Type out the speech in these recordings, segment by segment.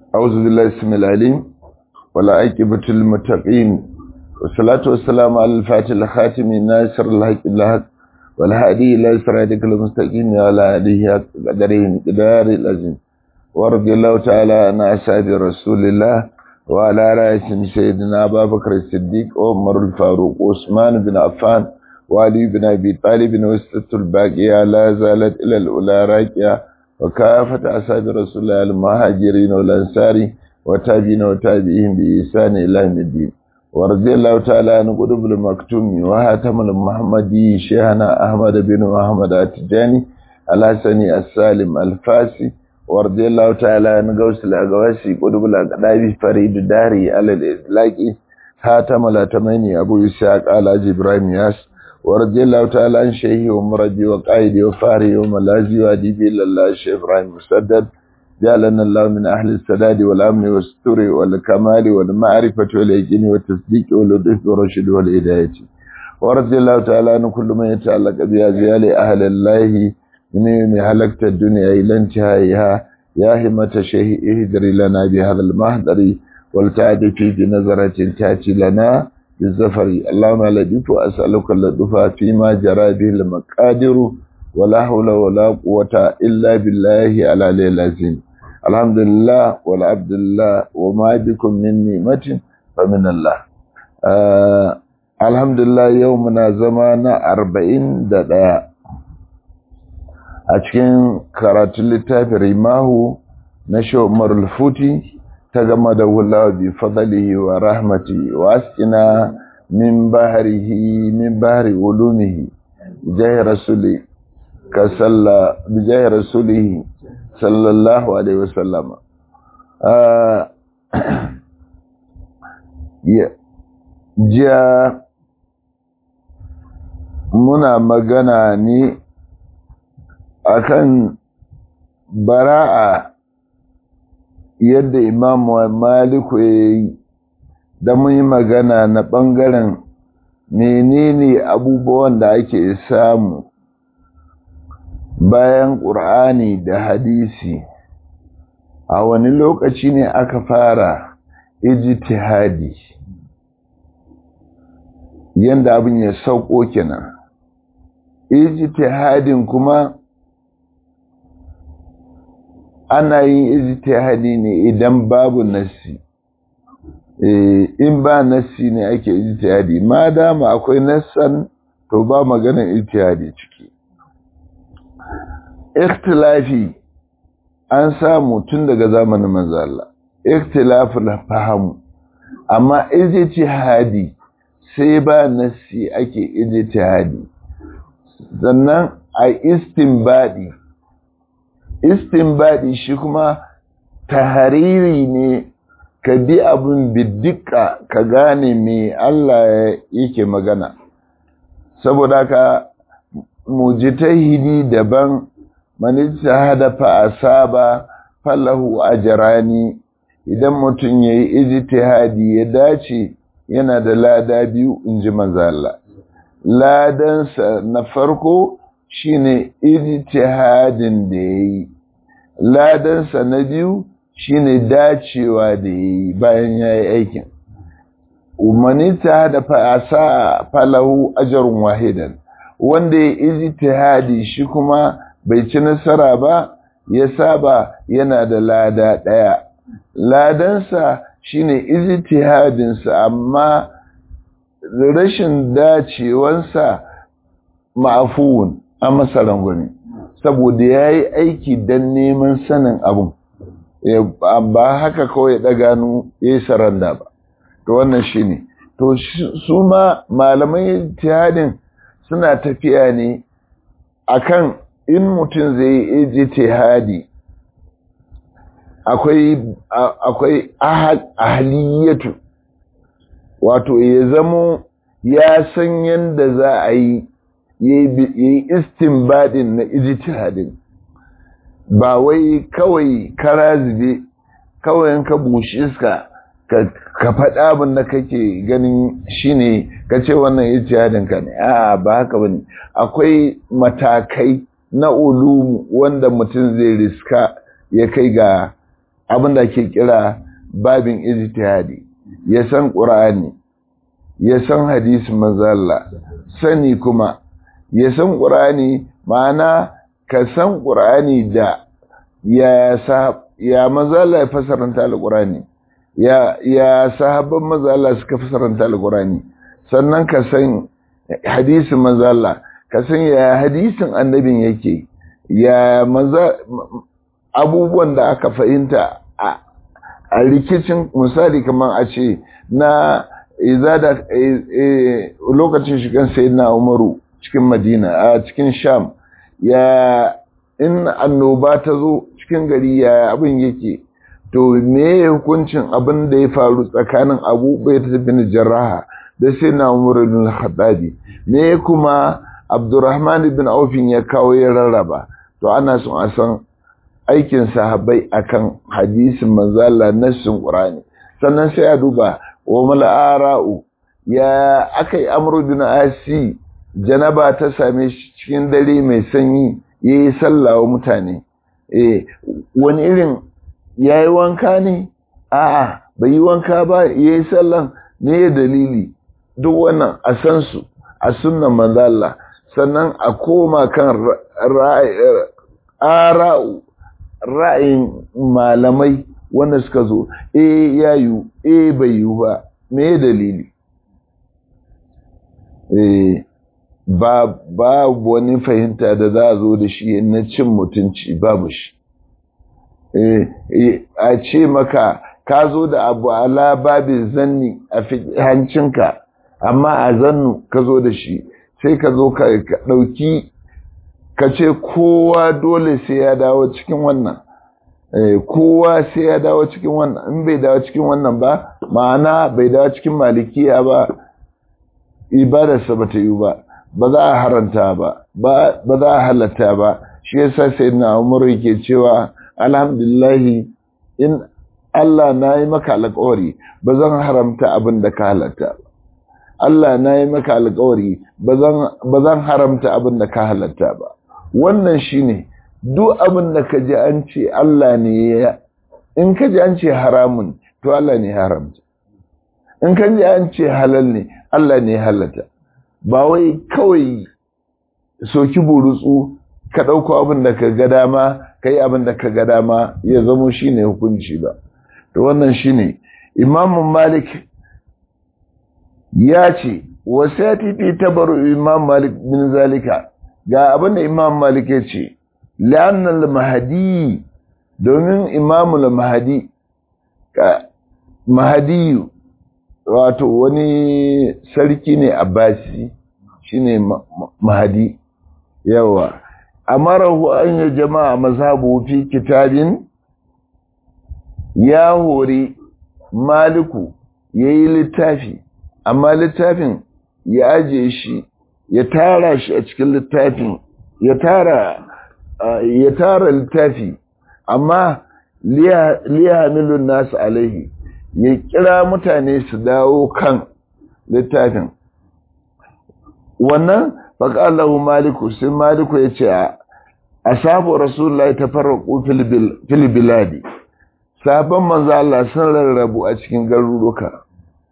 أعوذ بالله السميع العليم ولا عاقبة للمتقين والصلاة والسلام على الفاتح الخاتم ناصر الحق بالحق والهادي إلى صراطك المستقيم وعلى آله قدره مقدار العظيم ورضي الله تعالى عن أصحاب رسول الله وعلى رأسهم سيدنا أبا بكر الصديق وعمر الفاروق وعثمان بن عفان وعلي بن أبي طالب وسطة الباقية لا زالت إلى الأولى راكية وكافة أصحاب رسول الله المهاجرين والأنصار وتابعين وتابعين بإحسان إلى يوم الدين ورضي الله تعالى عن قطب المكتوم وهاتم المحمدي شيخنا أحمد بن محمد التجاني الحسني السالم الفاسي ورضي الله تعالى عن غوث الأغواسي قطب الأقدابي فريد داري على الإطلاق هاتم الأتميني أبو إسحاق على إبراهيم ياس ورضي الله تعالى عن شيخي ومرجي وقائدي وفاري وملازي وأديبي إلا الله الشيخ إبراهيم مسدد جعلنا الله من أهل السداد والأمن والستر والكمال والمعرفة واليقين والتصديق واللطف والرشد والهداية ورضي الله تعالى عن كل من يتعلق بأزيال أهل الله من يوم هلكت الدنيا إلى انتهائها يا همة شيخ اهدري لنا بهذا المهدر والتعد في بنظرة تأتي لنا بالزفر اللهم لدف أسألك اللطف فيما جرى به المقادر ولا حول ولا قوة إلا بالله على العظيم الحمد لله والعبد الله وما بكم من نعمة فمن الله آه الحمد لله يومنا زمان أربعين دقاء أتكين كرات اللتاف رماه نشو مر الفوتي تجمد الله بفضله ورحمته وأسقنا من بحره من بحر علومه جاه رسوله كسل بجاه رسوله صلى الله عليه وسلم jiya muna magana ne akan bara'a yadda imam maliku ya yi da mun yi magana na ɓangaren menene abubuwan da ake samu bayan ƙur'ani da hadisi a wani lokaci ne aka fara ijtihadi yanda abin ya sauko kenan ijtihadin kuma ana yin ijtihadi ne idan babu nassi in ba nassi ne ake ijtihadi ma dama akwai nassan to ba maganar ijtihadi ciki ikhtilafi an samu tun daga zamanin manzo Allah ikhtilaful faham amma ijtihadi sai ba nassi ake ijtihadi sannan a istinbadi istinbadi shi kuma tahariri ne ka bi abin biddika ka gane me Allah yake magana saboda ka mujtahidi daban man ijtahada fa asaba falahu ajrani idan mutum yayi ijtihadi ya dace yana da lada biyu inji manzo Allah ladansa na farko shine ijtihadin da yayi ladansa na biyu shine dacewa da yayi bayan yayi aikin umanita da fa'asa falahu ajrun wahidan wanda ya ijtihadi shi kuma bai ci nasara ba ya saba yana da lada daya ladansa shine ijtihadinsa amma rashin dacewansa ma'afuwun a masaran gwani saboda ya yi aiki don neman sanin abin ba haka kawai ya ɗaganu ya yi saranda ba to wannan shi ne to su ma malamai ijtihadin suna tafiya ne akan in mutum zai yi ijtihadi akwai akwai ahliyatu wato ya zamo ya san yadda za a yi yi istinbadin na ijtihadin ba wai kawai kara zube kawai ka bushe iska ka faɗa abin da kake ganin shine ka ce wannan ijtihadin ka ne a ba haka bane akwai matakai na ulumu wanda mutum zai riska ya kai ga abin da ke kira babin ijtihadi ya san qur'ani ya san hadisin manzalla sani kuma ya san qur'ani ma'ana ka san qur'ani da ya sa ya manzalla ya fasaranta alqur'ani ya ya sahabban manzalla suka fasaranta alqur'ani sannan ka san hadisin manzalla ka san ya hadisin annabin yake ya maza abubuwan da aka fahimta a rikicin misali kamar a ce na iza da lokacin shigan sayyidina umaru cikin madina a cikin sham ya in annoba ta zo cikin gari ya abin yake to me hukuncin abin da ya faru tsakanin abu bai ta bin jarraha da sayyidina umaru bin khattabi me kuma abdurrahman bin aufin ya kawo ya rarraba to ana son a san aikin sahabbai akan hadisin manzala nassin qur'ani sannan sai a duba wa mal'ara'u ya akai amru bin asi janaba ta same shi cikin dare mai sanyi yayi sallah wa mutane eh wani irin yayi wanka ne a'a bai yi wanka ba yayi sallan ne dalili duk wannan a san su a sunnan manzala sannan a koma kan ra'a'u ra'ayin malamai wanda suka zo e ya yi e bai yi ba me dalili e ba babu wani fahimta da za a zo da shi na cin mutunci babu shi e a ce maka ka zo da abu ala babi zanni a hancinka amma a zannu ka zo da shi sai ka zo ka ɗauki ka ce kowa dole sai ya dawo cikin wannan kowa sai ya dawo cikin wannan in bai dawo cikin wannan ba ma'ana bai dawo cikin malikiya ba ibadarsa ba ta yi ba ba za a haranta ba ba za a halatta ba shi yasa sai na umaru yake cewa alhamdulillahi in Allah na yi maka alƙawari ba zan haramta abin da ka halatta ba Allah na yi maka alƙawari ba zan haramta abin da ka halatta ba wannan shine duk abin da ka ji an ce Allah ne ya in ka ji an ce haramun to Allah ne haramta in ka ji an ce halal ne Allah ne halata ba wai kawai soki burutsu ka ɗauko abin da ka ga dama ka yi abin da ka ga dama ya zamo shine hukunci ba to wannan shine imamun malik ya ce wasu ya tifi tabaru imam malik bin zalika ga abin da imam malik ya ce la'annal mahadi domin imamul mahadi mahadiyu wato wani sarki ne abbasi shine mahadi yawa amarahu an ya jama'a mazhabu fi kitabin ya hori maliku yayi littafi amma littafin ya aje shi ya tara shi a cikin littafin ya tara ya tara littafi amma liyahamilun nasu alaihi ya kira mutane su dawo kan littafin wannan faƙalahu maliku sai maliku ya ce a sabu rasulullahi ta farraƙo filibiladi sabon manzo Allah sun rarrabu a cikin garuruka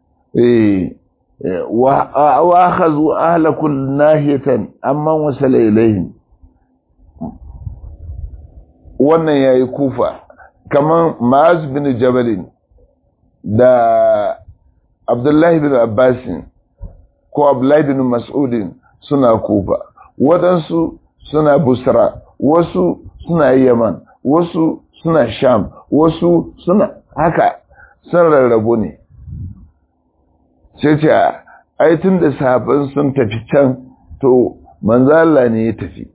wa hazu ahlakul nahiyatan amman wasala ilaihim wannan yayi kufa kaman Ma'az bin Jabal da Abdullahi bin Abbas ko Abdullahi bin Mas'ud suna kufa wadansu suna Busra wasu suna Yaman wasu suna Sham wasu suna haka sun rarrabu ne sai ce ai tun da sahabban sun tafi can to manzo Allah ne ya tafi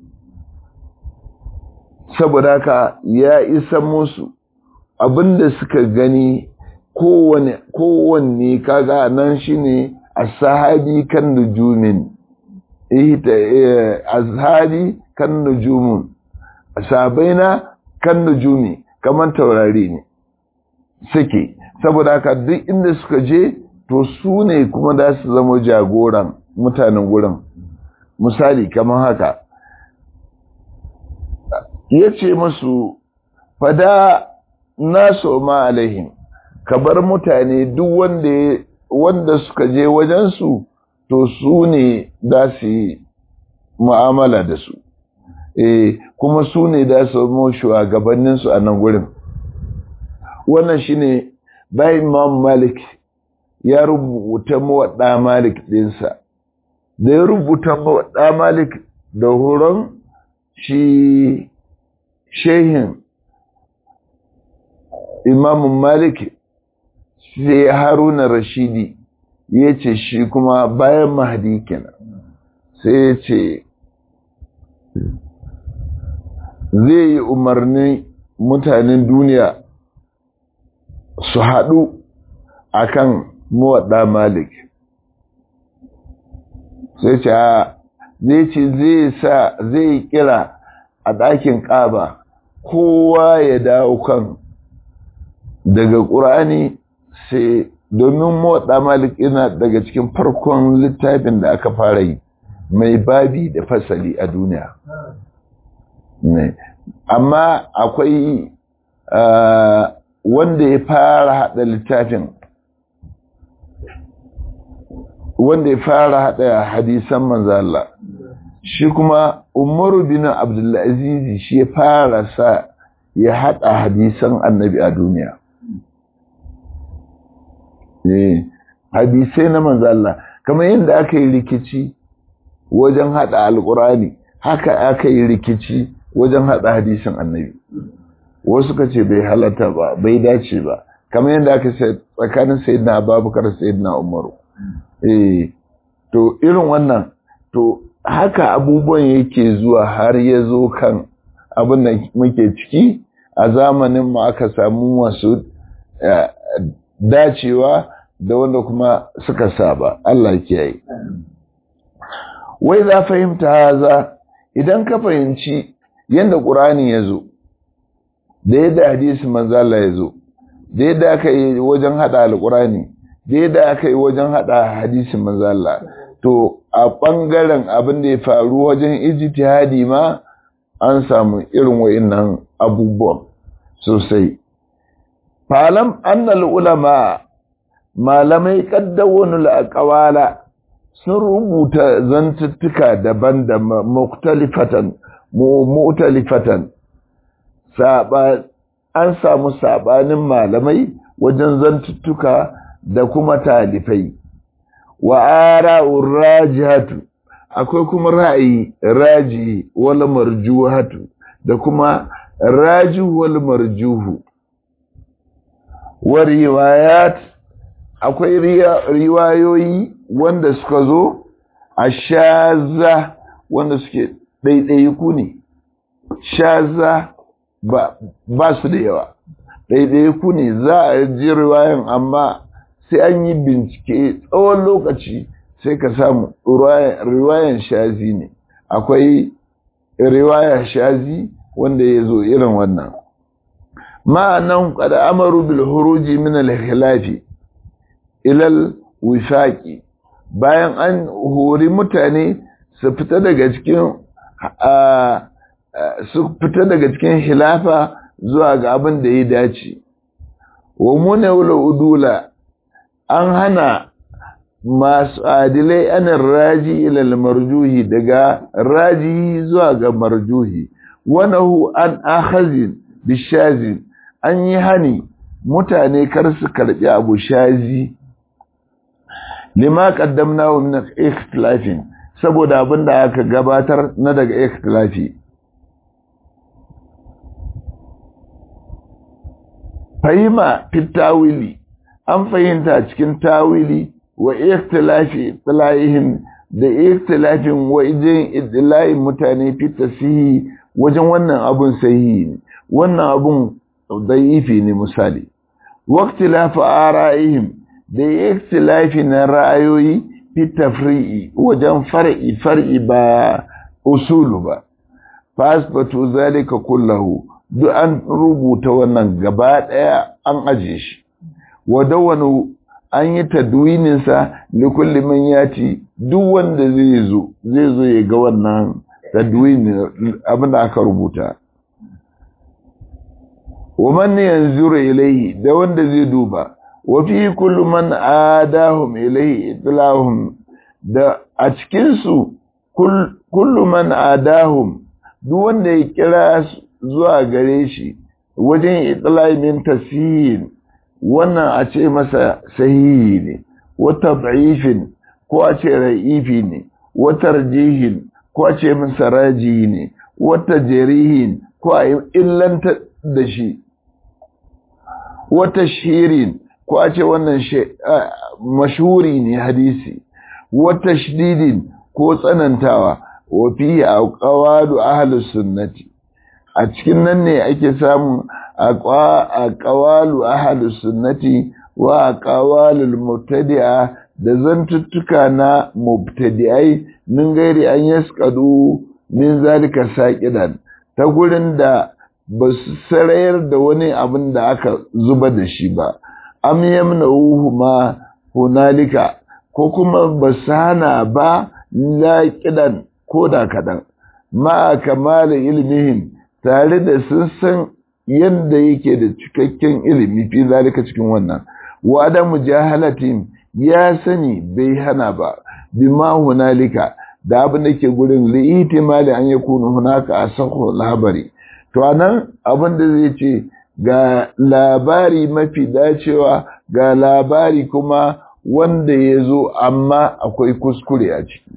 saboda haka ya isa musu abinda suka gani kowane kowanne kaga nan shine ashabi kan nujumin ihta azhabi kan nujumun asabaina kan nujumi kaman taurari ne suke saboda haka duk inda suka je to su ne kuma da su zama jagoran mutanen gurin misali kamar haka ya ce musu fada nasu ma alaihim ka bar mutane duk wanda wanda suka je wajensu to su ne za su yi mu'amala da su eh kuma su ne da su mu shugabanninsu a nan gurin wannan shine bayan Imam Malik ya rubuta mawaɗa Malik ɗinsa da ya rubuta mawaɗa Malik da horon shi shehin Imam Malik sai Haruna Rashidi ya ce shi kuma bayan Mahdi kenan sai ya ce zai yi umarni mutanen duniya su haɗu a kan muwaɗa malik sai ce zai ce zai sa zai kira a ɗakin ƙaba kowa ya dawo kan daga ƙur'ani sai domin muwaɗa malik yana daga cikin farkon littafin da aka fara yi mai babi da fasali a duniya ne amma akwai wanda ya fara hada littafin wanda ya fara hada hadisan manzo Allah shi kuma Umaru bin Abdulaziz shi ya fara sa ya hada hadisan Annabi a duniya eh hadisai na manzo Allah kamar yadda aka yi rikici wajen hada alqurani haka aka yi rikici wajen hada hadisin Annabi wasu ka ce bai halatta ba bai dace ba kamar yadda aka ce tsakanin sayyidina abubakar sayyidina umaru eh to irin wannan to haka abubuwan yake zuwa har ya zo kan abin da muke ciki a zamanin mu aka samu masu dacewa da wanda kuma suka saba Allah kiyaye wai za fahimta haza idan ka fahimci yadda ƙur'ani ya zo da yadda hadisi manzala ya zo da yadda aka yi wajen hada alkurani da yadda aka yi wajen hada hadisin manzala to a ɓangaren abin da ya faru wajen ijtihadi ma an samu irin wa'innan abubuwan sosai falam annal ulama malamai kaddawonu aqwala sun rubuta zantuttuka daban da muktalifatan mu'talifatan an samu sabanin malamai wajen zantuttuka da kuma talifai wa ara'ur rajihatu akwai kuma ra'ayi raji wal marjuhatu da kuma raju wal marjuhu wa riwayat akwai riwayoyi wanda suka zo a shaza wanda suke ɗaiɗaiku ne shaza ba, ba su da yawa ɗaiɗaiku ne za a ji riwayan amma sai an yi bincike tsawon lokaci sai ka samu riwayan shazi ne akwai riwaya shazi wanda ya zo irin wannan ma'anan kada amaru bil huruji min al khilafi ilal wifaqi bayan an hori mutane su fita daga cikin su fita daga cikin hilafa zuwa ga abin da ya dace wa munawla udula an hana masu adilai anin raji ilal marjuhi daga raji zuwa ga marjuhi wanahu an akhazin bishazin an yi hani mutane kar su karbi abu shazi lima qaddamnahu min ikhtilafin saboda abinda aka gabatar na daga ikhtilafi fahima fit tawili an fahimta cikin tawili wa ikhtilafi tilahihim da ikhtilafin wajen idlayin mutane fi tasihi wajen wannan abun sahihi ne wannan abun daifi ne misali waqtilafu ara'ihim da ikhtilafi na ra'ayoyi fi tafri'i wajen far'i far'i ba usulu ba fasbatu zalika kullahu duk an rubuta wannan gaba daya an aje shi wadawanu an yi tadwininsa likulli man yati duk wanda zai zo zai zo ya ga wannan tadwini abin da aka rubuta wa man yanzuru ilayhi da wanda zai duba wa fi kullu man adahum ilayhi itlahum da a cikin su kullu man adahum duk wanda ya kira zuwa gare shi wajen itla'i min tasihin wannan a ce masa sahihi ne wata da'ifin ko a ce ra'ifi ne wata rajihin ko a ce masa raji ne wata jarihin ko a illanta da shi wata shirin ko a ce wannan mashuri ne hadisi wata shididin ko tsanantawa wa fi a ƙawalu ahalus sunnati a cikin nan ne ake samun a ƙawalu ahalus sunnati wa a ƙawalul mubtadi'a da zantuttuka na mubtadi'ai min gairi an yaskadu min zalika saqidan ta gurin da ba su sarayar da wani abin da aka zuba da shi ba am yamna'uhu ma hunalika ko kuma ba su hana ba laƙidan ko da kaɗan ma kamala ilmihim tare da sun san yadda yake da cikakken ilimi fi zalika cikin wannan wa da mujahalatin ya sani bai hana ba bima hunalika da abin da ke gurin li'itimali an yakunu hunaka asahu labari to anan abin da zai ce ga labari mafi dacewa ga labari kuma wanda ya zo amma akwai kuskure a ciki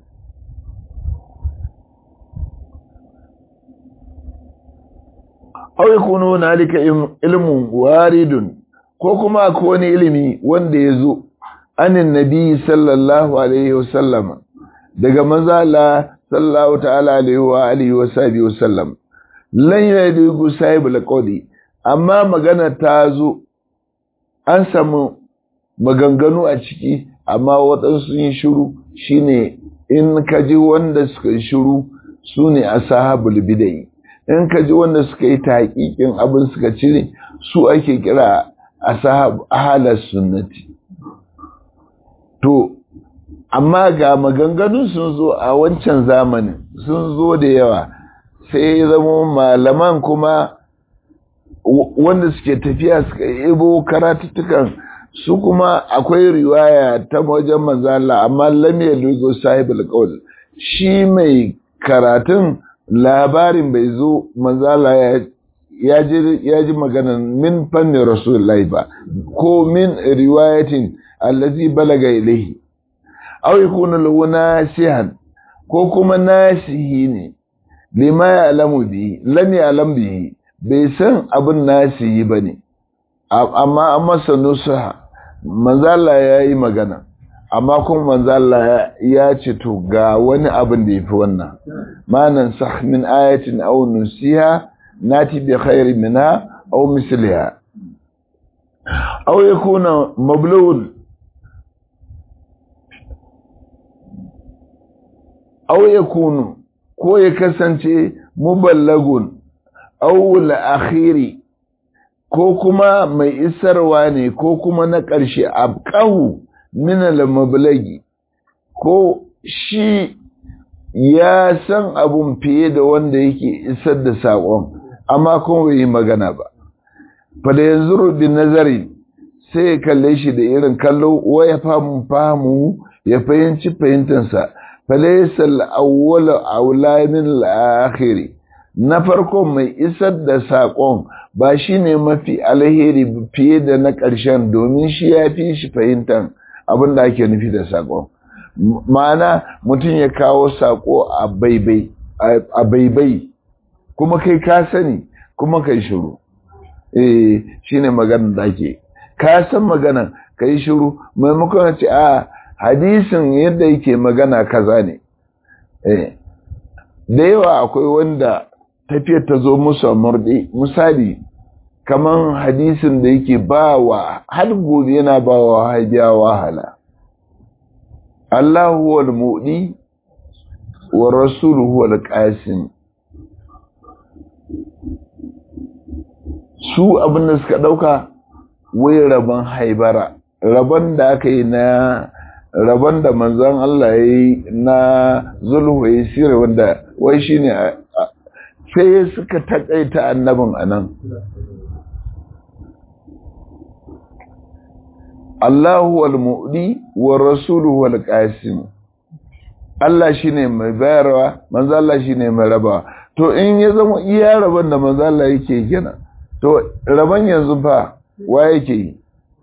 aw yakunu hunalika ilmun waridun ko kuma akwai wani ilimi wanda ya zo anin nabi sallallahu alaihi wasallam daga mazala sallallahu ta'ala alaihi wa alihi wa sahbihi wasallam lan yadigu sahibul qawli amma magana ta zo an samu maganganu a ciki amma waɗansu yin shiru shine in ka ji wanda suka yi shiru su ne ashabul bidai in ka ji wanda suka yi taƙiƙin abin suka cire su ake kira ashab ahalas sunnati to amma ga maganganu sun zo a wancan zamanin sun zo da yawa sai zama malaman kuma wanda suke tafiya suka ibo karatuttukan su kuma akwai riwaya ta wajen manzala amma lam yalugo sahibul qawl shi mai karatun labarin bai zo manzala ya ji maganan min fannin rasulullahi ba ko min riwayatin allazi balaga ilaihi aw yakunu lahu nasihan ko kuma nasihi ne lima ya'lamu bi lam ya'lam bihi bai san abin nasihi bane amma an masa nusaha manzala yayi magana amma kuma manzala ya ce to ga wani abin da yafi wannan manan sah min ayatin aw nusiha nati bi khairin minha aw misliha aw yakuna mablul aw yakunu ko ya kasance muballagun aw al-akhiri ko kuma mai isarwa ne ko kuma na ƙarshe abqahu min al-mablagi ko shi ya san abun fiye da wanda yake isar da saƙon amma kuma bai yi magana ba fa da yanzu bi nazari sai ya kalle shi da irin kallo wa ya famu famu ya fahimci fahimtansa فليس الأول أولى من الآخر na farko mai isar da saƙon ba shi ne mafi alheri fiye da na ƙarshen domin shi ya fi shi fahimtar abin da ake nufi da saƙon ma'ana mutum ya kawo saƙo a baibai kuma kai ka sani kuma kai shiru eh shi ne maganar da ake ka san magana ka yi shiru maimakon ce a hadisin yadda yake magana kaza ne da yawa akwai wanda tafiyar ta zo musu a murɗe misali kaman hadisin da yake ba wa har gobe yana ba wa hajiya wahala Allahu wal muɗi wa rasuluhu wal qasim su abin da suka ɗauka wai rabon haibara rabon da aka yi na rabon da manzan Allah ya yi na zulhu ya sire wanda wai shi ne sai suka taƙaita annabin a nan Allahu wal mu'di wa rasuluhu wal qasim Allah shine mai bayarwa manzo Allah shine mai rabawa to in ya zama iya rabon da manzo Allah yake kenan to rabon yanzu fa wa yake yi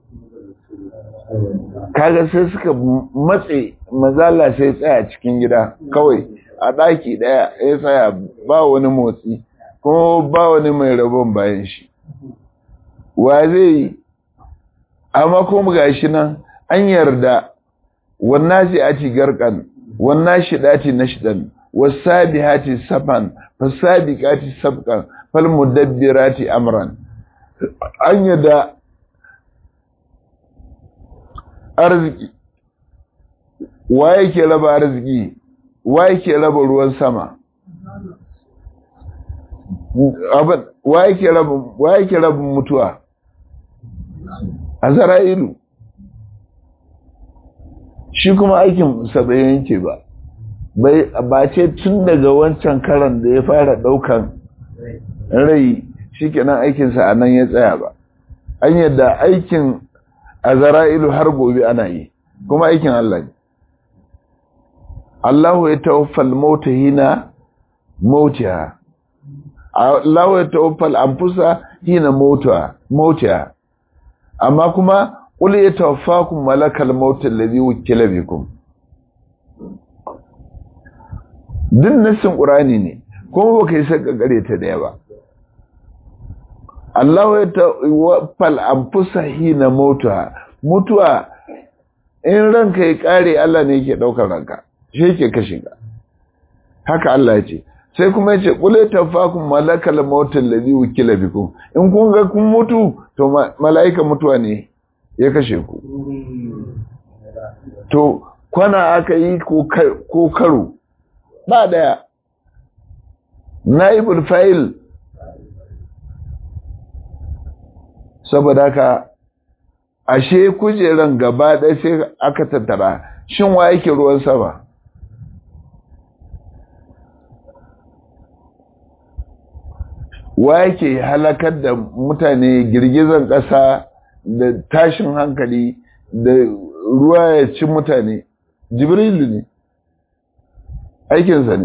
kaga sai suka matse manzo Allah sai tsaya cikin gida kawai a daki daya ya tsaya ba wani motsi kuma ba wani mai rabon bayan shi wa zai yi amma kuma gashi nan an yarda wannan ati garkan wannan shidati nashdan wasabihati safan fasabiqati sabqan falmudabbirati amran an yarda arziki wa yake raba arziki wa yake raba ruwan sama wa yake rabin mutuwa a zara'ilu shi kuma aikin sabayin yake ba ba ce tun daga wancan karan da ya fara daukan rai shi kenan aikinsa a nan ya tsaya ba an yadda aikin a zara'ilu har gobe ana yi kuma aikin Allah ne Allahu ya tawaffal mauta hina mautiha Allah ya tawaffal anfusa hina mauta mautiha amma kuma qul yatawaffakum malakal maut alladhi wukila bikum din nasin qur'ani ne kuma baka yi saka gare ta daya ba Allah ya tawaffal anfusa hina mautiha mutuwa in ranka ya kare Allah ne yake daukar ranka shi yake kashe ka haka Allah ya ce sai kuma yace qul tafakum malakal maut alladhi wukila bikum in kun ga kun mutu to malaika mutuwa ne ya kashe ku to kwana aka yi ko karo ba daya naibul fa'il saboda haka ashe kujeran gaba ɗaya sai aka tattara shin wa yake ruwan sama wa yake halakar da mutane girgizan ƙasa da tashin hankali da ruwa ya ci mutane jibrilu ne aikinsa ne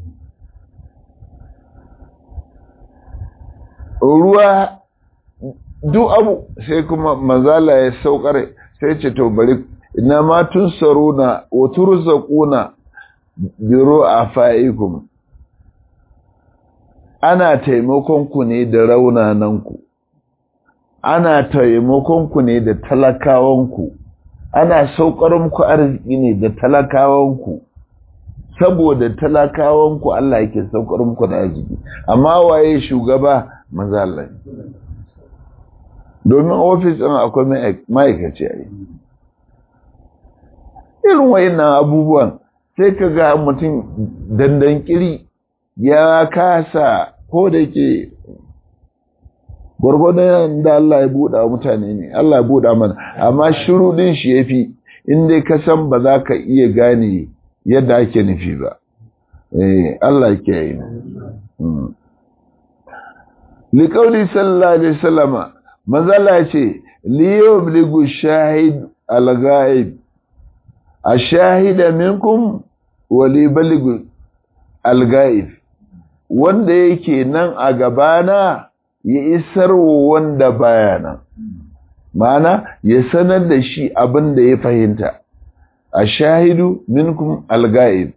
ruwa duk abu sai kuma mazala ya saukar sai ce to bari ina ma tun saruna wa turzaquna biro a fa'ikum ana taimakon ku ne da raunananku ana taimakon ku ne da talakawanku ana saukar muku arziki ne da talakawanku saboda talakawanku Allah yake saukar muku da arziki amma waye shugaba manzo Allah domin ofis ɗin akwai ma'aikaci a yi irin wayannan abubuwan sai ka ga mutum dandan kiri ya kasa ko da ke gwargwadon da Allah ya buɗa mutane ne Allah ya buɗa mana amma shiru ɗin shi ya fi inda ka san ba za ka iya gane yadda ake nufi ba Allah ke yi liƙauli sallallahu alaihi wasallama mazala ce liyobligu shahid al-ghaib ashahida minkum wa libaligu al-ghaib wanda yake nan a gabana ya isar wanda baya nan ma'ana ya sanar da shi abin da ya fahimta ashahidu minkum al-ghaib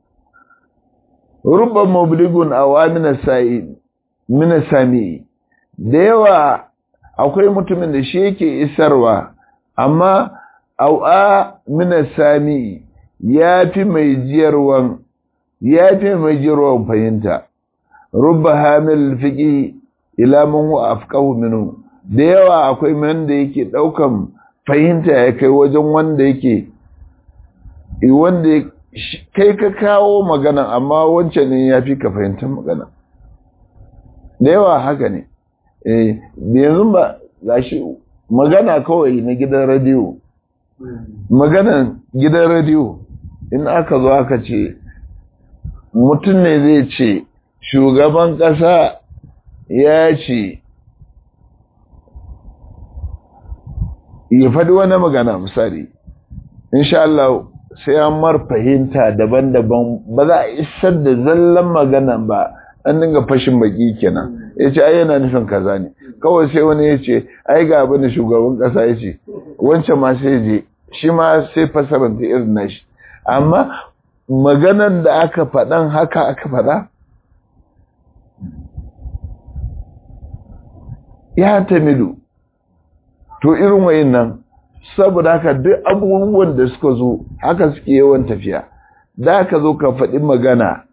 rubba mubligun awamina sa'id min sami da yawa akwai mutumin da shi yake isarwa amma au'a mina sami ya fi mai jiyarwan ya fi mai jiyarwan fahimta rubba hamil fiƙi ila man huwa afqahu minhu da yawa akwai man da yake daukan fahimta ya kai wajen wanda yake wanda kai ka kawo magana amma wancan ne ya fi ka fahimtar magana da yawa haka ne eh yanzu ba gashi magana kawai na gidan radiyo maganan gidan radiyo in aka zo aka ce mutum ne zai ce shugaban ƙasa ya ce ya faɗi wani magana misali insha Allah sai an mar fahimta daban-daban ba za a isar da zallan magana ba an dinga fashin baki kenan ya ce ai yana nufin kaza ne kawai sai wani ya ce ai ga abin da shugaban ƙasa ya ce wancan ma sai je shi ma sai fasaranta irin nashi amma maganan da aka faɗan haka aka faɗa ya tamilu to irin wayin nan saboda haka duk abubuwan da suka zo haka suke yawan tafiya da ka zo ka faɗi magana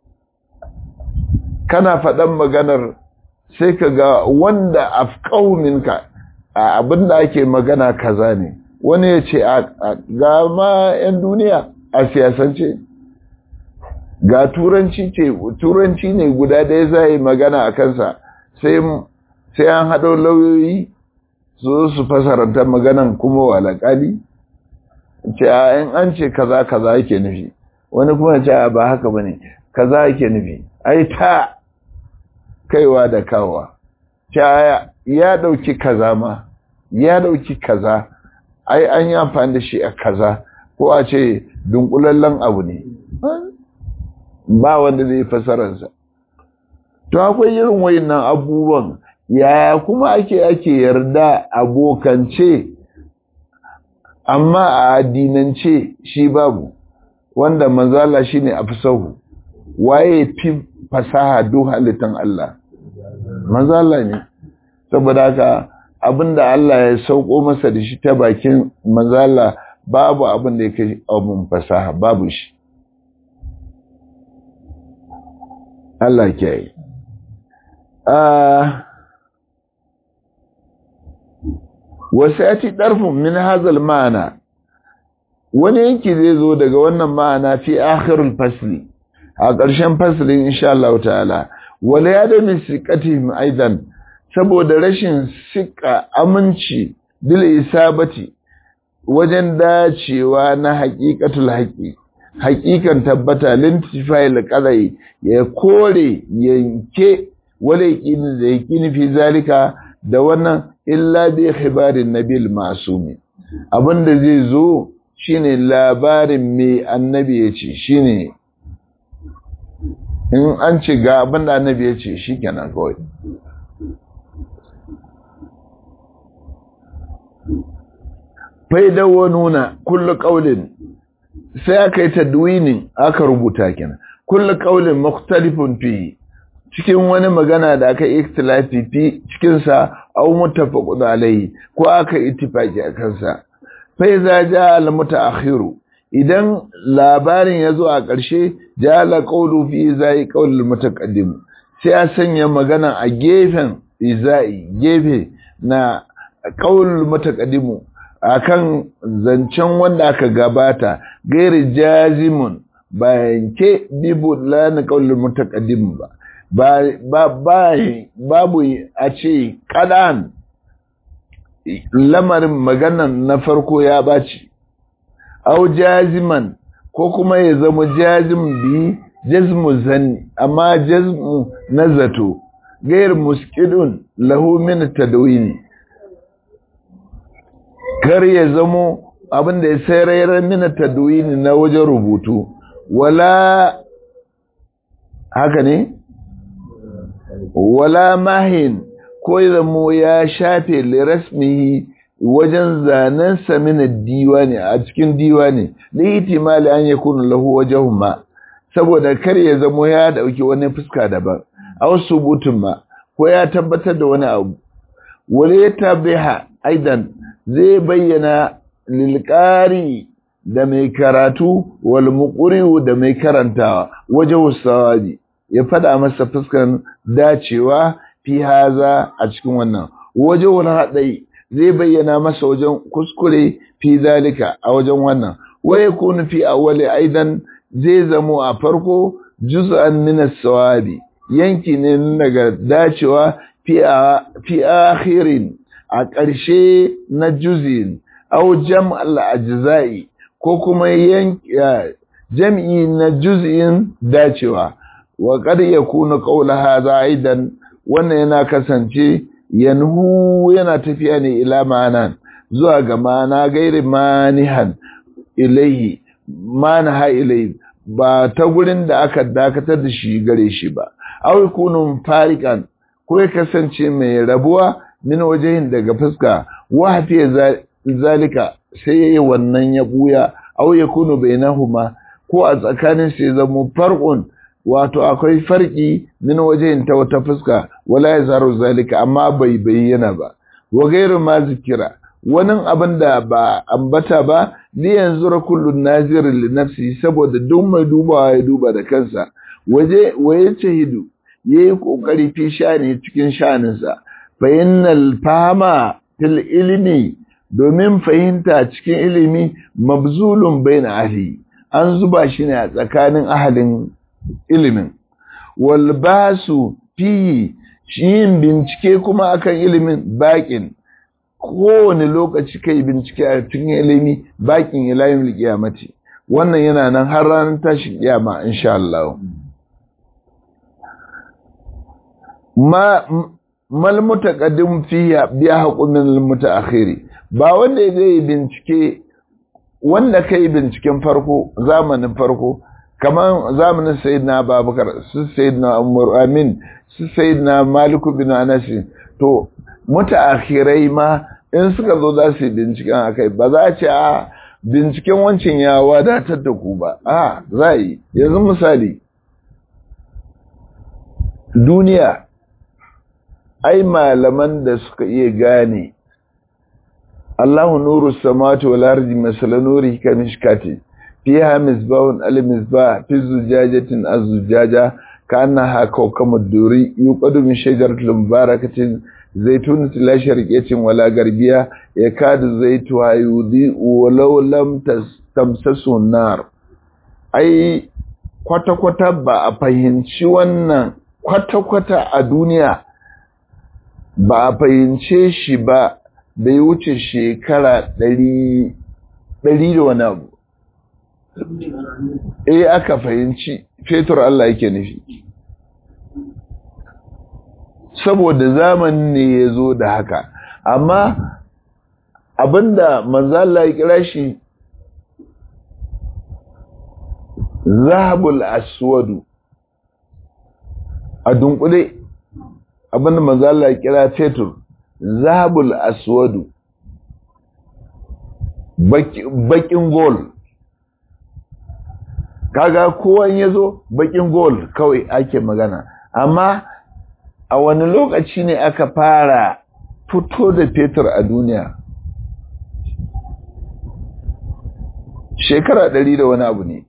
kana faɗan maganar sai ka ga wanda afkau minka a abin da ake magana kaza ne wani ya ce ga ma 'yan duniya a siyasance ga turanci ce turanci ne guda ɗaya za yi magana a kansa sai an haɗo lauyoyi su su fasaranta maganan kuma wa alƙali ce a in an ce kaza kaza yake nufi wani kuma ce a ba haka ba ne kaza yake nufi ai ta kaiwa da kawa ce ya ɗauki kaza ma ya ɗauki kaza ai an yi amfani da shi a kaza ko a ce dunkulallen abu ne ba wanda zai fasararsa to akwai irin wayannan abubuwan yaya kuma ake ake yarda abokance amma a addinance shi babu wanda manzala shine afsahu waye fi fasaha duk halittan Allah manzala ne saboda haka abinda Allah ya sauko masa da shi ta bakin manzala babu abin da yake abun fasaha babu shi Allah ke yi wasu ya ci ɗarfin min hazal ma'ana wani yanki zai zo daga wannan ma'ana fi akhirul fasli a ƙarshen faslin insha Allah ta'ala wala ya da misiqatihim aidan saboda rashin sika aminci bil isabati wajen dacewa na haqiqatul haqi haqiqan tabbata lintifa'il qadai ya kore yanke wala yaqini da yaqini fi zalika da wannan illa bi khibarin nabil masumi abinda zai zo shine labarin me annabi yace shine in an ce ga abinda annabi yace shikenan kawai faida wa nuna kullu qaulin sai aka yi tadwinin aka rubuta kenan kullu qaulin mukhtalifun fi cikin wani magana da aka yi ikhtilafi fi cikin sa aw muttafaqun alayhi ko aka ittifaki a kansa fa iza jaa al mutaakhiru idan labarin yazo a ƙarshe jaa la qawlu fi izai qawl al mutaqaddim sai a sanya magana a gefen izai gefe na qawl al mutaqaddim akan zancen wanda aka gabata gairi jazimun ba yanke bibu lana qawl al mutaqaddim ba babu a ce kadan lamarin maganan na farko ya baci au jaziman ko kuma ya zama jazim bi jazmu zanni amma jazmu na zato gair muskidun lahu min tadwini kar ya zamo abinda ya sayar min tadwini na wajen rubutu wala haka ne wala mahin ko zamo ya shafe lirasmihi wajen zanen samina diwani a cikin diwani lihitimali an yakunu lahu wajhun ma saboda kar ya zamo ya dauki wani fuska daban aw subutun ma ko ya tabbatar da wani abu wale tabiha aidan zai bayyana lilqari da mai karatu wal muqri da mai karantawa wajhu sawabi ya fada masa fuskan dacewa fi haza a cikin wannan waje wani haɗai zai bayyana masa wajen kuskure fi zalika a wajen wannan waye kunu fi awwali aidan zai zamo a farko juz'an min as-sawabi yanki ne daga dacewa fi fi akhirin a ƙarshe na juz'in aw jam' al-ajza'i ko kuma yanki jam'i na juz'in dacewa wa qad yakunu qawla hadha aidan wannan yana kasance yanhu yana tafiya ne ila ma'anan zuwa ga mana gairi manihan ilaihi manaha ilaihi ba ta gurin da aka dakatar da shi gare shi ba aw kunun fariqan ko ya kasance mai rabuwa min wajen daga fuska wa hafiya zalika sai yayi wannan ya buya aw yakunu bainahuma ko a tsakanin sai zama farqun wato akwai farki min wajen ta wata fuska wala yazaru zalika amma bai bayyana ba wa gairu ma zikira wani abin da ba ambata ba li yanzu kullun nazirin li nafsi saboda duk mai dubawa ya duba da kansa waje waye shahidu yayi kokari fi shani cikin shaninsa fa innal fahama fil ilmi domin fahimta cikin ilimi mabzulun baina ahli an zuba shi ne a tsakanin ahalin ilimin wal basu fi yin bincike kuma akan ilimin bakin kowane lokaci kai bincike a cikin ilimi bakin ilayin kiyamati wannan yana nan har ranar tashin kiyama insha Allah ma mal mutaqaddim fiya biya haqumin al mutaakhiri ba wanda zai bincike wanda kai binciken farko zamanin farko kamar zamanin sayyidina Abubakar su sayyidina Umar Amin su sayyidina Malik bin Anas to mutaakhirai ma in suka zo za su yi binciken akai ba za a ce a binciken wancan ya wadatar da ku ba a za yi yanzu misali duniya ai malaman da suka iya gane Allahu nuru samawati wal ardi masala nuri kamishkati fiha misbahun al misbah fi zujajatin az-zujaja كأنها كوكب الدوري يوقد من شجرة مباركة زيتونة لا شرقية ولا غربية يكاد زيتها يضيء ولو لم تمسسه النار أي kwata-kwata ba a fahimci wannan kwata-kwata a duniya ba a fahimce shi ba da ya wuce shekara ɗari da wani abu eh aka fahimci fetur Allah yake nufi saboda zamanin ne ya zo da haka amma abinda manzala ya kira shi zahabul aswadu a dunkule abinda manzala ya kira fetur zahabul aswadu bakin gol kaga kowan ya zo bakin gol kawai ake magana amma a wani lokaci ne aka fara fito da fetur a duniya shekara ɗari da wani abu ne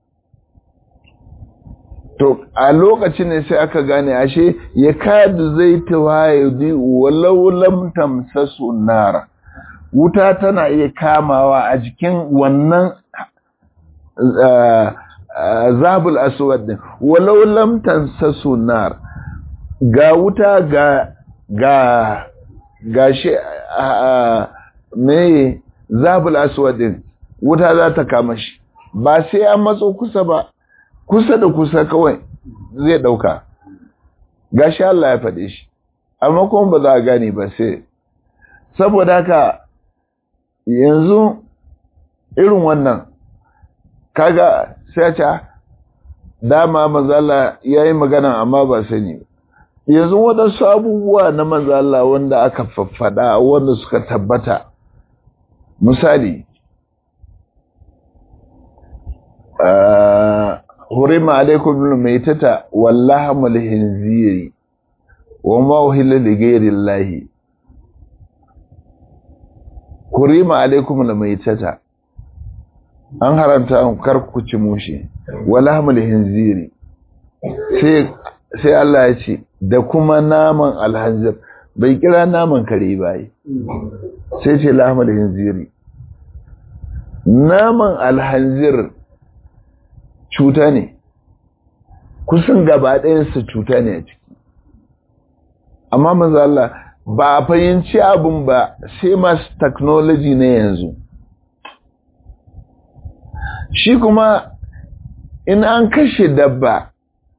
to a lokacin ne sai aka gane ashe ya kadu zai tawa ya di walau lam tamsasu nara wuta tana iya kamawa a jikin wannan zabul aswad din walau lam tansasu nar ga wuta ga ga ga shi me zabul aswad din wuta za ta kama shi ba sai an matso kusa ba kusa da kusa kawai zai dauka gashi Allah ya faɗe shi amma kuma ba za a gane ba sai saboda haka yanzu irin wannan kaga sai ce dama manzala ya yi magana amma ba sani yanzu waɗansu abubuwa na manzala wanda aka faffada wanda suka tabbata misali hurima alaikum maitata wallahamul hinziri wa ma uhilla li ghayri llahi hurima alaikum maitata an haramta an karku ci mushi wallahamul hinziri sai sai Allah ya ce da kuma naman alhanzir bai kira naman kare bai sai ce lahmul hinziri naman alhanzir cuta ne kusan gaba ɗayansa cuta ne a ciki amma manzo Allah ba a fahimci abin ba sai masu technology ne yanzu shi kuma in an kashe dabba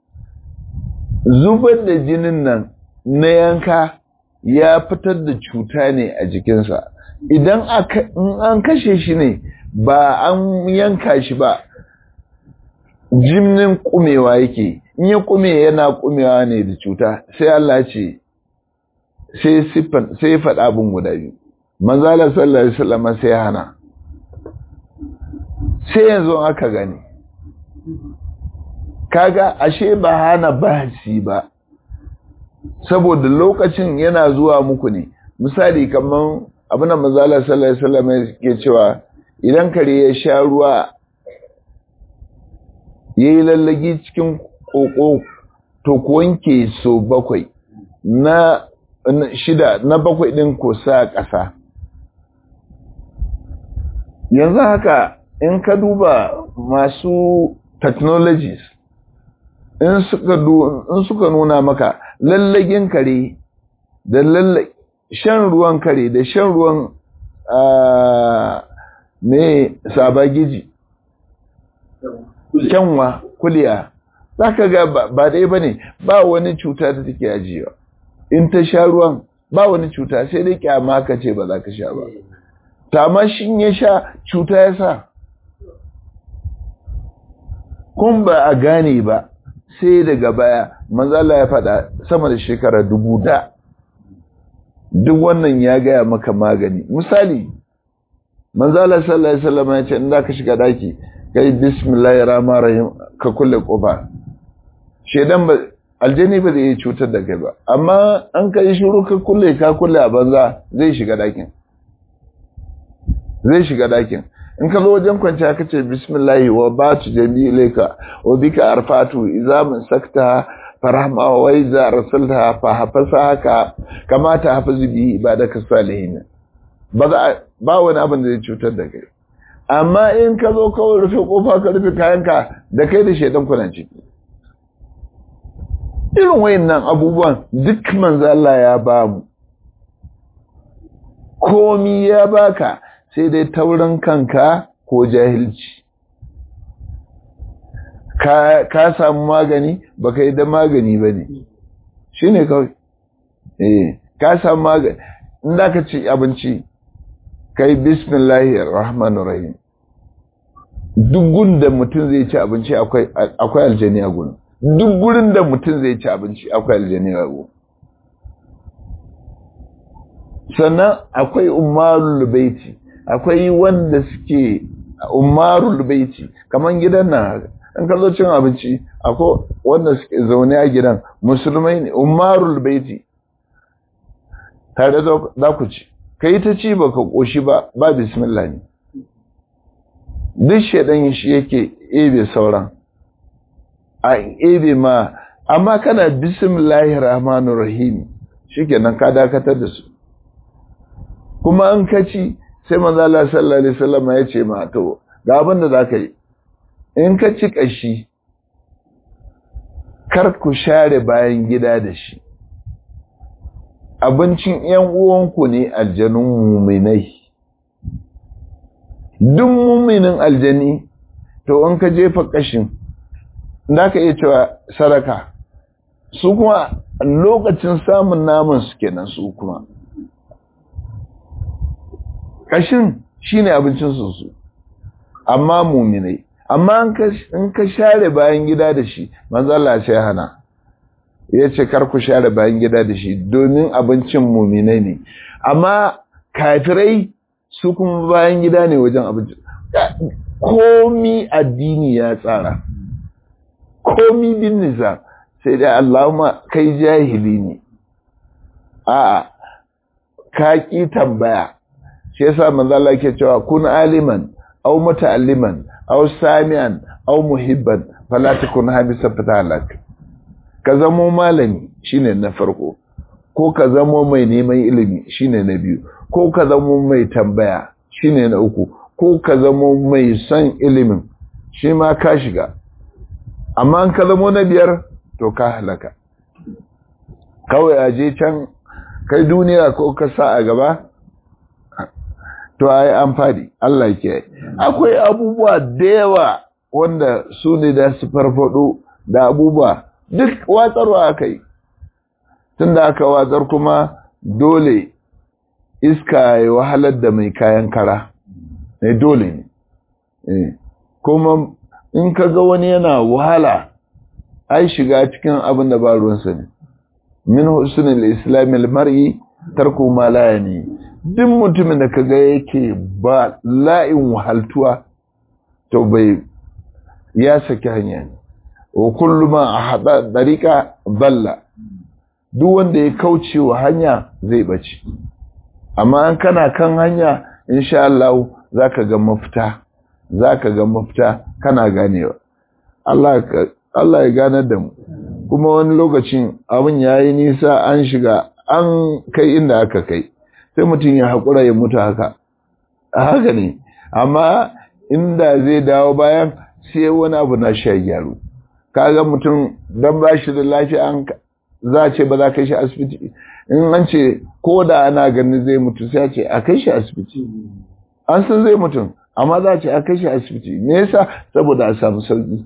zubar da jinin nan na yanka ya fitar da cuta ne a jikinsa idan an kashe shi ne ba an yanka shi ba jimnin kumewa yake in ya kume yana kumewa ne da cuta sai Allah ce sai siffan sai ya faɗa abin guda biyu manzala sallallahu alaihi wasallam sai hana sai yanzu aka gani kaga ashe ba hana bahasi ba saboda lokacin yana zuwa muku ne misali kamar abin da manzala sallallahu alaihi wasallam ke cewa idan kare ya sha ruwa yayi lallagi cikin koko to ku wanke so bakwai na shida na bakwai din ko sa ƙasa yanzu haka in ka duba masu technologies in suka nuna maka lallagin kare da shan ruwan kare da shan ruwan ne sabagiji kyanwa kuliya za ka ga ba dai ba ne ba wani cuta da take ajiyewa in ta sha ruwan ba wani cuta sai dai kyama ka ce ba za ka sha ba tama shi ya sha cuta ya sa kun ba a gane ba sai daga baya manzala ya faɗa sama da shekara dubu da duk wannan ya gaya maka magani misali manzala sallallahu alaihi wasallam ya ce in da ka shiga daki kai bismillahir rahmanir rahim ka kulle kofa shedan ba aljani ba zai iya cutar da kai ba amma an kai shiru ka kulle ka kulle a banza zai shiga dakin zai shiga dakin in ka zo wajen kwanciya ka ce bismillahi wa batu jami'ilaka wa bika arfatu idza man sakta farahma wa iza rasulta fa hafasa haka kamata hafizu bi ibadaka salihin ba za ba wani abin da zai cutar da kai amma in ka zo kawai rufe kofa ka rufe kayanka da kai da shedan kuna ciki irin wayannan abubuwan duk manzo Allah ya ba mu komi ya baka sai dai taurin kanka ko jahilci ka samu magani baka yi da magani ba ne shi ne kawai eh ka samu magani inda ka ci abinci kai bismillahir rahmanir rahim duk gunda mutum zai ci abinci akwai aljani a gurin duk gurin da mutum zai ci abinci akwai aljani a gurin sannan akwai umarul baiti akwai wanda suke umarul baiti kaman gidan nan in ka zo cin abinci akwai wanda suke zaune a gidan musulmai ne umarul baiti tare da ku ci kai ta ci baka koshi ba ba bismillah ne duk shedan shi yake ebe sauran a ebe ma amma kana bismillahir rahmanir rahim shikenan ka dakatar da su kuma an kaci sai manzo Allah sallallahu alaihi wasallam ya ce ma to ga abin da zaka yi in ka ci kashi kar ku share bayan gida da shi abincin yan uwanku ne aljanun muminai duk muminin aljani to in ka jefa kashin da ka iya cewa saraka su kuma lokacin samun naman su kenan su kuma kashin shine abincin su su amma muminai amma in ka share bayan gida da shi manzo Allah sai hana yace kar ku share bayan gida da shi domin abincin muminai ne amma kafirai su kuma bayan gida ne wajen abinci komi addini ya tsara komi bin nisa sai dai Allahumma kai jahili ne a'a ka ki tambaya shi yasa manzo Allah yake cewa kun aliman aw muta'alliman aw sami'an aw muhibban fala takun habisa fatalak ka zamo malami shine na farko ko ka zamo mai neman ilimi shine na biyu ko ka zamo mai tambaya shine na uku ko ka zamo mai son ilimin shi ma ka shiga amma an ka zamo na biyar to ka halaka kawai a je can kai duniya ko ka sa a gaba to ai an fadi Allah ke akwai abubuwa da yawa wanda su ne da su farfado da abubuwa duk watsarwa aka yi tun da aka watsar kuma dole iska ya wahalar da mai kayan kara ne dole ne kuma in ka ga wani yana wahala ai shiga cikin abin da ba ruwansa ne min husnul islamil mar'i tarku ma la yani duk mutumin da kaga yake ba la'in wahaltuwa to bai ya saki hanya ne wa kullu ma ahada dariqa balla duk wanda ya kauce wa hanya zai bace amma an kana kan hanya insha Allah zaka ga mafita zaka ga mafita kana ganewa Allah Allah ya ganar da mu kuma wani lokacin abin yayi nisa an shiga an kai inda aka kai sai mutum ya haƙura ya mutu haka haka ne amma inda zai dawo bayan sai wani abu na sha gyaru kaga mutum don ba shi da lafiya an za a ce ba za ka shi asibiti in an ce ko da ana ganin zai mutu sai a ce a kai shi asibiti an san zai mutum amma za a ce a kai shi asibiti me yasa saboda a samu sauki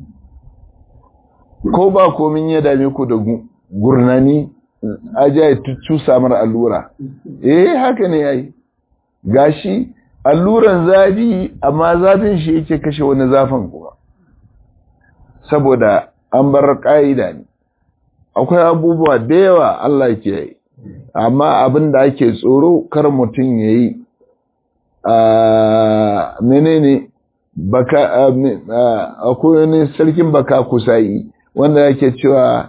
ko ba komin ya dame ku da gurnani aja ya cusa mara allura eh haka ne yayi gashi alluran zafi amma zafin shi yake kashe wani zafin kuma saboda an bar ka'ida ne akwai abubuwa da yawa Allah ke yi amma abin da ake tsoro kar mutum ya yi a menene baka akwai wani sarkin baka kusayi wanda yake cewa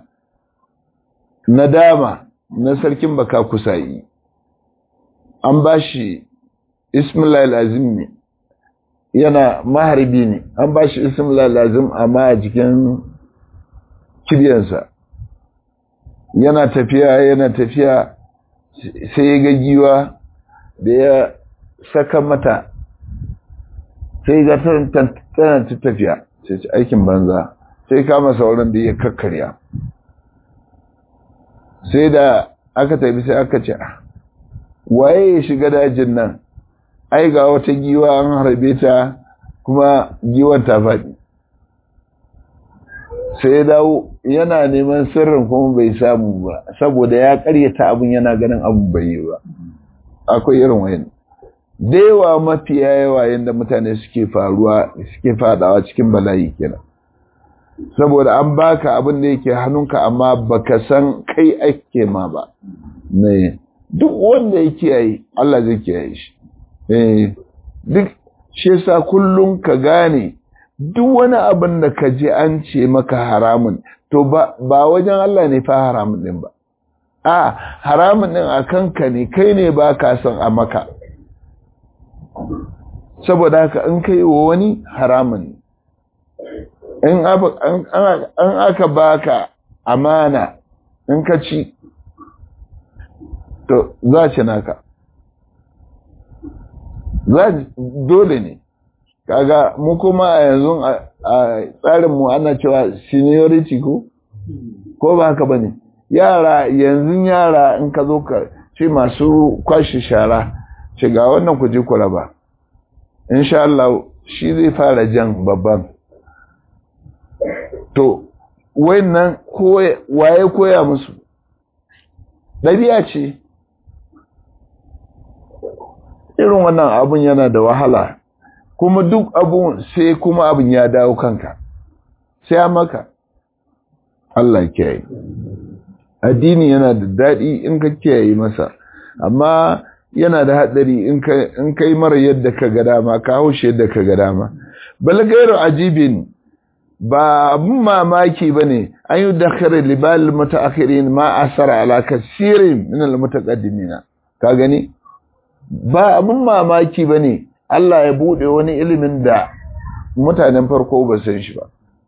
nadama na sarkin baka kusayi an ba shi ismail azim ne yana maharbi ne an ba shi ismail azim amma a jikin kiryansa yana tafiya yana tafiya sai ya ga giwa da ya saka mata sai ga tana ta tafiya sai ci aikin banza sai kama sauran da ya kakkarya sai da aka tafi sai aka ce waye ya shiga dajin nan ai ga wata giwa an harbe ta kuma giwar ta faɗi sai ya dawo yana neman sirrin kuma bai samu ba saboda ya karyata abin yana ganin abin bai yi ba akwai irin wayan da yawa mafiya yawa yadda mutane suke faruwa suke fadawa cikin bala'i kenan saboda an baka abin da yake hannunka amma baka san kai ake ma ba ne duk wanda ya kiyaye Allah zai kiyaye shi eh duk shi yasa kullum ka gane duk wani abin da ka ji an ce maka haramun to ba ba wajen Allah ne fa haramun din ba a haramun din a kanka ne kai ne ba ka son a maka saboda haka in kai wa wani haramun in aka baka amana in ka ci to za ci naka za dole ne kaga mu kuma a yanzu a tsarinmu ana cewa seniority ko ko ba haka bane yara yanzu yara in ka zo ka ce masu kwashe shara ce ga wannan ku je ku raba insha Allah shi zai fara jan babban to wayannan waye koya musu ɗabi'a ce irin wannan abun yana da wahala kuma duk abun sai kuma abun ya dawo kanka sai a maka Allah kiyaye addini yana da daɗi in ka kiyaye masa amma yana da haɗari in ka yi mara yadda ka ga dama ka haushe yadda ka ga dama bal gairu ajibin ba abun mamaki ba ne an yi dakare libal mutaakhirin ma asara ala kasirin min al mutaqaddimina ka gani ba abun mamaki ba ne Allah ya bude wani ilimin da mutanen farko ba san shi ba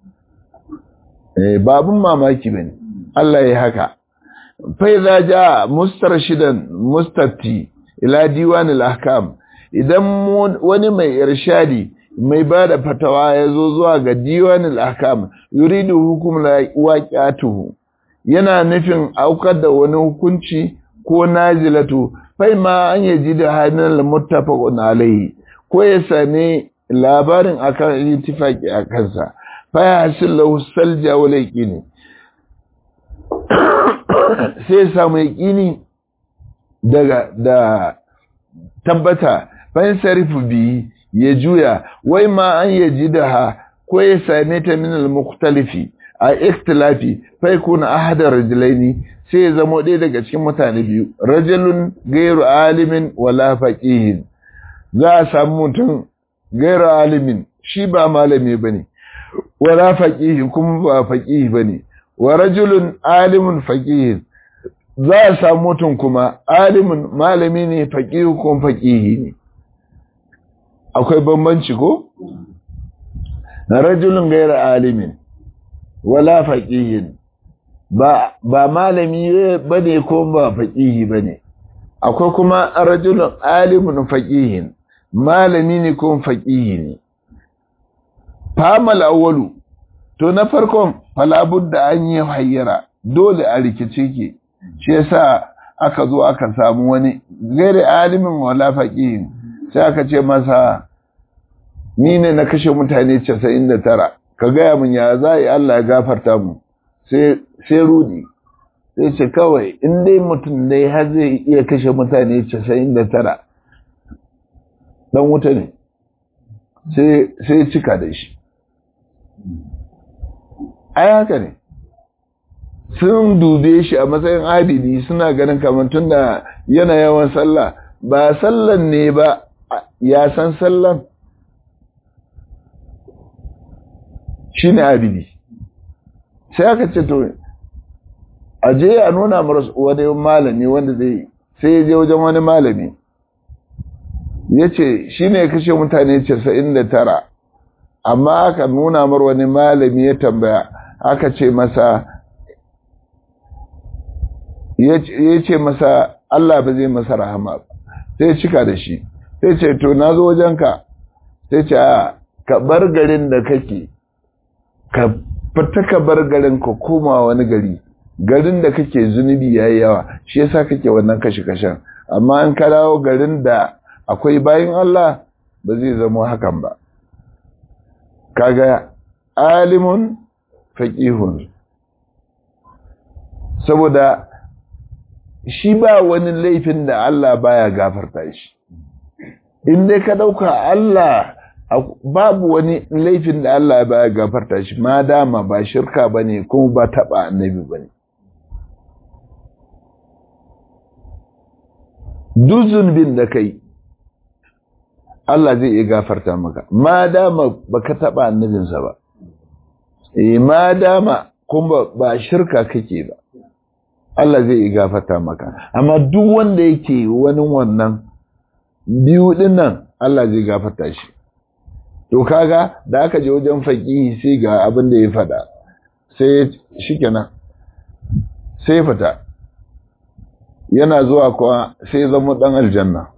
eh ba abun mamaki ba ne Allah ya haka fa idza jaa mustarshidan mustafti ila diwan al ahkam idan wani mai irshadi mai ba da fatawa ya zo zuwa ga diwanin ahkam yuridu hukum la waqi'atuhu yana nufin aukar da wani hukunci ko nazilatu fai ma an yaji da hannun muttafaqun alayhi ko ya same labarin akan ittifaqi a kansa fa hasil lahu salja wal yaqini sai samu yaqini daga da tabbata fan sarifu bi ya juya wai ma an yaji da ha ko ya same ta min al-mukhtalifi a ikhtilafi fa yakuna ahadar rajulaini sai ya zama ɗaya daga cikin mutane biyu rajulun gairu alimin wala faqihin za a samu mutum gairu alimin shi ba malami bane wala faqihin kuma ba faqihi bane wa rajulun alimun faqihin za a samu mutum kuma alimin malami ne faqihu kuma faqihi ne akwai bambanci ko rajulun gairu alimin wala faqihin ba ba malami bane ko ba faqihi bane akwai kuma rajulun alimun faqihin malami ne ko faqihi ne famal awwalu to na farkon falabudda an yi hayyara dole a rikice ke shi yasa aka zo aka samu wani gairi alimin wala faqihin sai aka ce masa ni ne na kashe mutane 99 ka gaya mun ya za yi Allah ya gafarta mu sai rudi sai ce kawai in dai mutum dai har zai iya kashe mutane 99 dan wuta ne sai cika da shi ai haka ne sun dube shi a matsayin abidi suna ganin kamar tun da yana yawan sallah ba sallan ne ba ya san sallan shi ne abidi sai aka ce to a je a nuna mara wani malami wanda zai sai ya je wajen wani malami ya ce shi ne ya kashe mutane 99 amma aka nuna mar wani malami ya tambaya aka ce masa ya ce masa Allah ba zai masa rahama ba sai cika da shi sai ce to na zo wajenka sai ce a ka bar garin da kake ka fita ka bar garin ka koma wani gari garin da kake zunubi yayi yawa shi yasa kake wannan kashe-kashen amma in ka dawo garin da akwai bayin Allah ba zai zama hakan ba kaga alimun faqihun saboda shi ba wani laifin da Allah baya gafarta shi in dai ka dauka Allah babu wani laifin da Allah baya gafarta shi ma dama ba shirka bane kuma ba taba annabi bane duzun bin da kai Allah zai iya gafarta maka ma dama baka taba annabinsa ba eh ma dama kuma ba shirka kake ba Allah zai iya gafarta maka amma duk wanda yake wani wannan biyu dinnan Allah zai gafarta shi to kaga da aka je wajen faqihi sai ga abin da ya fada sai shikenan sai fita yana zuwa kuwa sai zama dan aljanna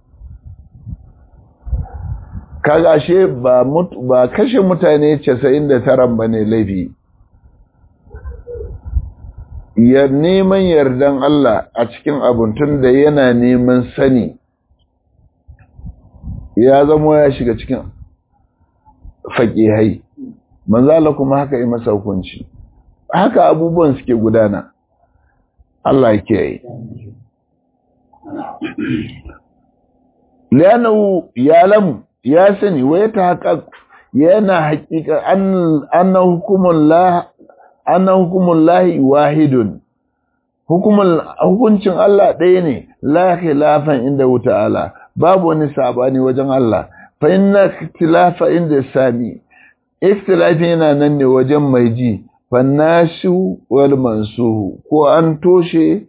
kaga ashe ba ba kashe mutane 99 bane laifi ya neman yardan Allah a cikin abuntun da yana neman sani ya zama ya shiga cikin faƙihai manzala kuma haka yi masa hukunci haka abubuwan suke gudana Allah ke yi liyanahu ya lamu ya sani wai ta haƙa yana haƙiƙa annan hukumun lahi wahidun hukuncin Allah ɗaya ne la khilafan inda ta'ala babu wani sabani wajen Allah fa inna ikhtilafa inda sami ikhtilafi yana nan ne wajen mai ji fa nashu wal mansuhu ko an toshe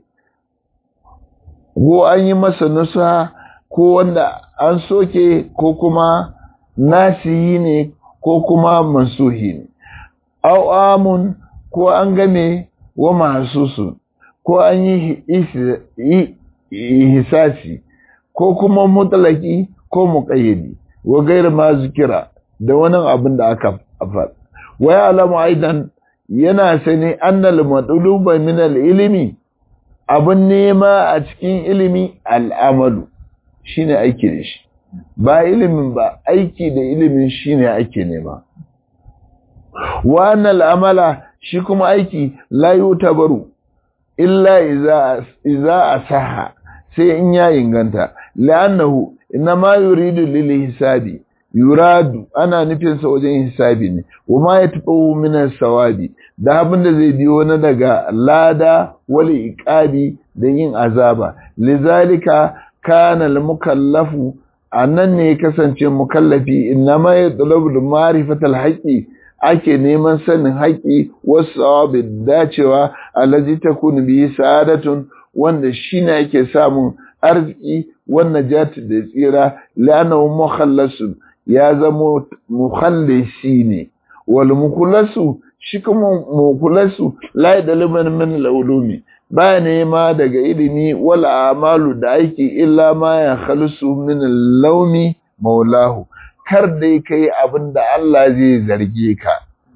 ko an yi masa nusa ko wanda an soke ko kuma nasiyi ne ko kuma mansuhi ne au amun ko an game wa mahsusun ko an yi hisasi ko kuma mutlaki ko muqayyadi wa gair ma zikira da wani abin da aka faɗa wa ya'lamu aidan yana sani annal madluba min al-ilmi abin nema a cikin ilimi al'amalu shine aiki da shi ba ilimin ba aiki da ilimin shine ake nema wa annal amala shi kuma aiki la yutabaru illa iza iza asaha sai in ya inganta la'annahu inna ma yuridu lil hisabi yuradu ana nufin sa wajen hisabi ne wama yatbu min sawabi da abin da zai biyo na daga lada wal iqabi da yin azaba lizalika kana al mukallafu annan ne kasance mukallafi inna ma yatlubu ma'rifatal haqqi ake neman sanin haƙi wasu awabin dacewa alaji ta kunu biyi sa'adatun wanda shi ne ake samun arziki wannan jati da tsira lanahu mukhallasu ya zama mukhallisi ne wal mukulasu shi kuma mukulasu la yadliman min al-ulumi baya nema daga ilimi wal amalu da aiki illa ma ya khalusu min al-laumi maulahu kar dai kai abin da Allah zai zarge ka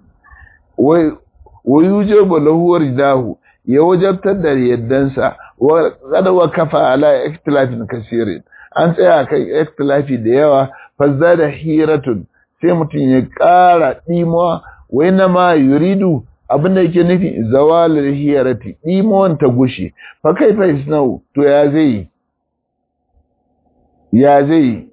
wa yujibu lahu ridahu ya wajabtar da yaddansa wa qad wa kafa ala ikhtilafin kaseerin an tsaya kai ikhtilafi da yawa fa da hiratun sai mutum ya ƙara ɗimuwa wai na ma yuridu abin da yake nufi zawalul hirati ɗimuwan ta gushe fa kai fa isnau to ya zai ya zai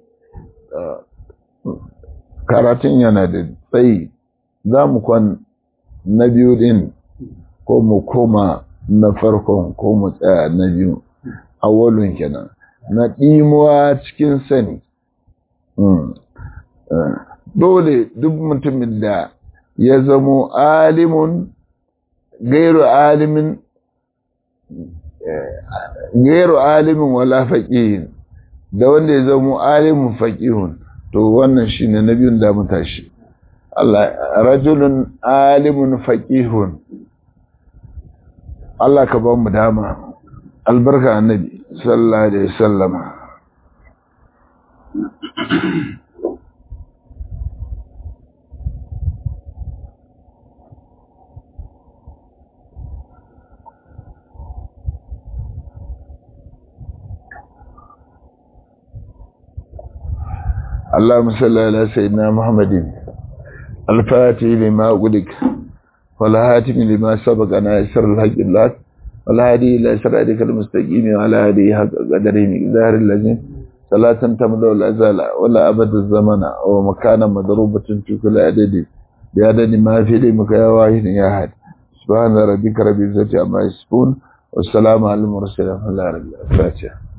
karatun yana da tsayi za mu kwan na biyu din ko mu koma na farkon ko mu tsaya na biyu awalun kenan na ɗimuwa cikin sani dole duk mutumin da ya zamo alimun gairu alimin gairu alimin wala faƙihin da wanda ya zamo alimin faƙihun to wannan shine na biyun da mu tashi Allah rajulun alimun faqihun Allah ka ba mu dama albarka annabi sallallahu alaihi wasallam اللهم صل على سيدنا محمد الفاتح لما أغلق والهاتم لما سبق أنا يسر الحق الله والهادي إلى صراطك المستقيم وعلى هذه حق قدره مقدار اللازم صلاة تملأ الأزال ولا أبد الزمن ومكانا مضروبة في كل عدد بعدد ما في علمك يا واحد يا أحد سبحان ربك رب العزة عما يصفون والسلام على المرسلين والحمد لله رب العالمين